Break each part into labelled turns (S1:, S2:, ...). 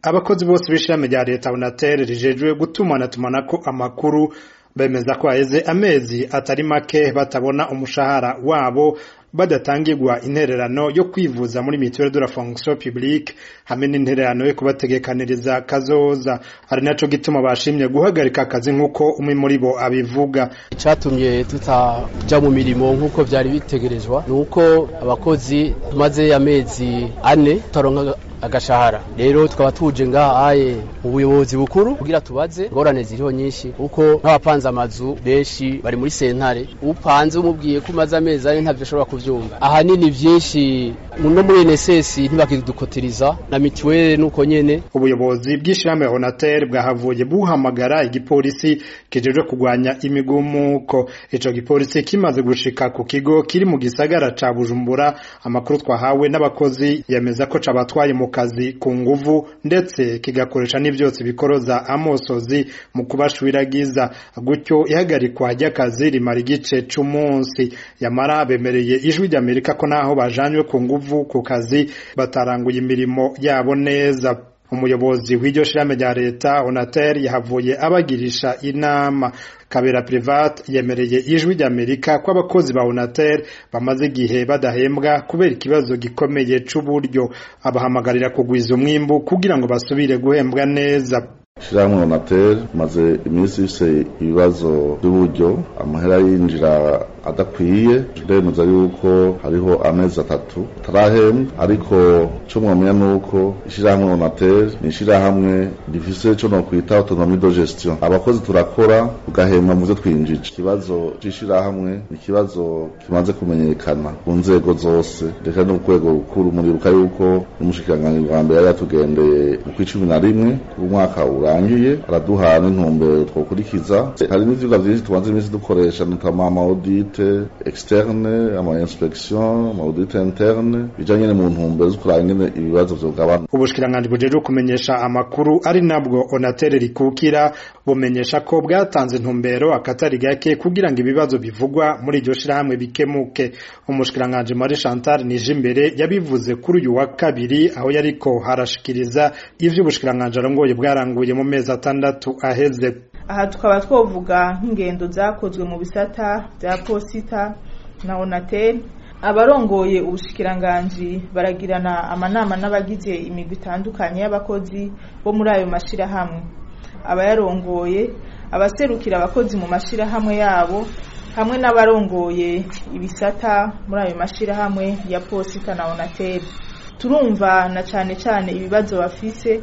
S1: abakozi bose b'ishirahamwe rya leta onatere rijejwe gutumanaatumanako amakuru bemeza ko haheze amezi atari make batabona umushahara wabo badatangirwa intererano yo kwivuza muri mituelle de la fonction publique hamwe n'intererano yo kubategekaniriza kazoza ari naco gituma bashimye guhagarika akazi nk'uko umwe muri bo abivuga
S2: icatumye tutaja mu mirimo nk'uko vyari bitegerezwa ni uko abakozi tumaze amezi ane tutaronka agashahara rero tukaba tuje ngaha aye mu buyobozi bukuru kugira tubaze ingorane ziriho nyinshi kuko nk'abapanze amazu benshi bari muri sentare upanze umubwiye ko umaze amezi ane ntavyo ashobora kuvyumva ahanini vyinshi no muri NSS ntibakidukotiriza na mituwele nuko nyene
S1: ubuyobozi bw'ishirahamwe Onatel bwahavuye buhamagara igipolisi kijejwe kugwanya imigumuko ico gipolisi kimaze gushika ku kigo kiri mu gisagara ca Bujumbura amakuru twahawe n'abakozi yemeza ko cabatwaye mu kazi ku nguvu ndetse kigakoresha n'ivyotsi bikoroza amosozi mu kubashwiragiza gutyo ihagarikwa ry'akazi rimara igice c'umunsi yamara bemereye ijwi ry'Amerika ko naho bajanywe ku nguvu ku kazi bataranguye imirimo yabo neza umuyobozi w'iryo shirahamwe rya leta Onatel yahavuye abagirisha inama kabera private yemereye ijwi ry'Amerika ko abakozi ba Onatel bamaze igihe badahembwa kubera ikibazo gikomeye c'uburyo abahamagarira kugwiza umwimbu kugira ngo basubire guhembwa neza
S3: shirahamwe Onatel maze iminsi ifise ibibazo by'uburyo amahera yinjira adakwiye turemeza yuko hariho amezi atatu tarahembwa ariko co mwamenya nuko ishirahamwe Onatel ni ishirahamwe rifise co no kwita autonomie de gestion abakozi turakora tugahembwa mu vyo twinjije ikibazo c'ishirahamwe ni ikibazo kimaze kumenyekana ku nzego zose reka no ku rwego rukuru muribuka yuko n'umushikiranganji wa mbere yari yatugendeye mu kw'icumi na rimwe umwaka urangiye araduha n'intumbero twokurikiza hari n'ivyigwa vyinshi tumaze iminsi dukoresha notama ama audit externe ama inspection ama audit interne bijanye mu ntumbero zo kuraba ingene ibibazo vyogabanuka
S1: ubushikiranganji bujejwe kumenyesha amakuru ari nabwo Onatel rikukira bumenyesha ko bwatanze intumbero akatari gake kugira ngo ibibazo bivugwa muri iryo shirahamwe bikemuke umushikiranganji Marie Chantal Nijimbere yabivuze kuri uyu wa kabiri aho yariko harashikiriza ivyo ubushikiranganji arongoye bwaranguye mu mezi atandatu aheze
S4: aha tukaba twovuga nk'ingendo zakozwe mu bisata bya posita na Onatel abarongoye ubushikiranganji baragirana amanama n'abagize imigwi itandukanye y'abakozi bo muri ayo mashirahamwe abayarongoye abaserukira abakozi mu mashirahamwe yabo hamwe n'abarongoye ibisata muri ayo mashirahamwe ya posita na Onatel turumva na cane cane ibibazo bafise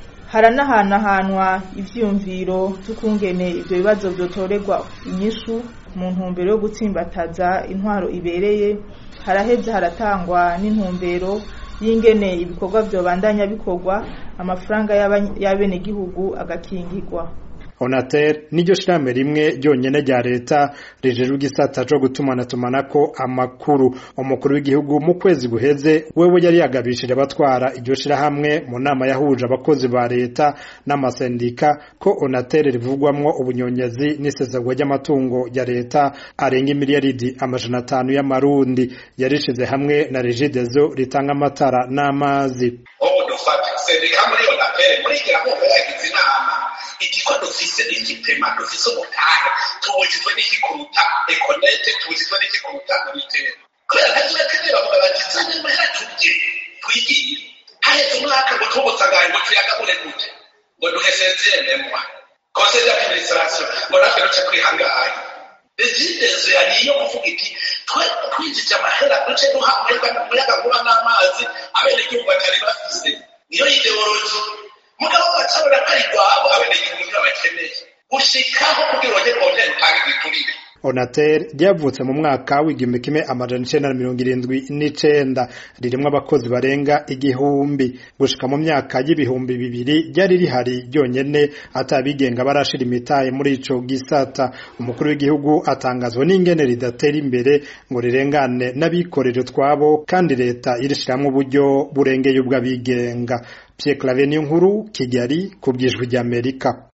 S4: haranahanahanwa ivyiyumviro tukungene ivyo bibazo vyotorerwa inyishu mu ntumbero yo gutsimbataza intwaro ibereye haraheze haratangwa n'intumbero y'ingene ibikorwa vyobandanya bikorwa amafaranga y'abenegihugu agakingirwa
S1: Onatel niryo shirahamwe rimwe ryonyene rya leta rijejwe igisata co gutumanatumanako amakuru umukuru w'igihugu mu kwezi guheze wewe yari yagabishije abatwara iryo shirahamwe mu nama yahuje abakozi ba leta n'amasendika ko Onatel rivugwamwo ubunyonyezi n'isesagwa ry'amatungo ya leta arenga imiliyaridi amajana atanu y'amarundi yarishize hamwe na Regideso ritanga amatara n'amazi
S5: ubu dufata sendika muri Onatel muri gira mu yagize inama igiko dufise igipema dufise umutanga tubujijwe n'ikikuruta ekonete tubujijwe n'ikikuruta unitera kubera ntaziba kane bavuga bati zane mahera turye twigiye haheze umwaka ngo tubusagaye ngo tuyagabure gute ngo duhesezere memwa conseil d'administration ngo natwe duce kwihangana regidezo yari iyo kuvuga iti twinjije amahera duce duha umuyagankuba n'amazi abenegihugu batari bafise niyo ideoloji mugabo bacabona ko ari rwabo abenegihugu ntibabakeneye gushikaho kugira ngo bongere utange igiturire
S1: Onatel ryavutse mu mwaka w'igihumbi kimwe amajana icenda na mirongo irindwi n'icenda ririmwo abakozi barenga igihumbi gushika mu myaka y'ibihumbi bibiri ryari rihari ryonyene atabigenga barashira imitahe muri ico gisata umukuru w'igihugu atangazwa n'ingene ridatera imbere ngo rirengane n'abikorera utwabo kandi leta irishiramwo uburyo burengeye ubw'abigenga Pierre Claver Niyonkuru Kigali ku bw'ijwi ry'Amerika